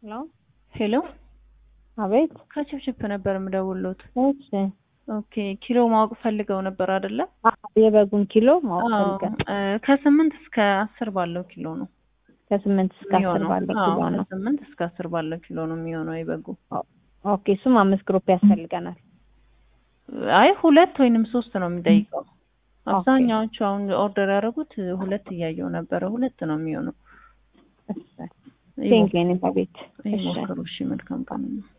ሄሎ ሄሎ አቤት። ከችፕችፕ ነበር የምደውልዎት። እሺ ኦኬ ኪሎ ማወቅ ፈልገው ነበር አይደለ? አ- የበጉን ኪሎ ማወቅ አዎ ፈልገን እ ከስምንት እስከ አስር ባለው ኪሎ ነው ከስምንት እስከ አስር የሚሆነው። ባለው አዎ፣ ኪሎ ነው። ከስምንት እስከ አስር ባለው ኪሎ ነው የሚሆነው የበጉ። ኦኬ እሱም አምስት ግሩፕ ያስፈልገናል። አይ ሁለት ወይንም ሶስት ነው የሚጠይቀው። ኦኬ። አብዛኛዎቹ አሁን ኦርደር ያደረጉት ሁለት እያየው ነበረ። ሁለት ነው የሚሆነው። ቴንክ ዩ ቤት። እሺ ይሞክሩ። እሺ መልካም ቀን ነው።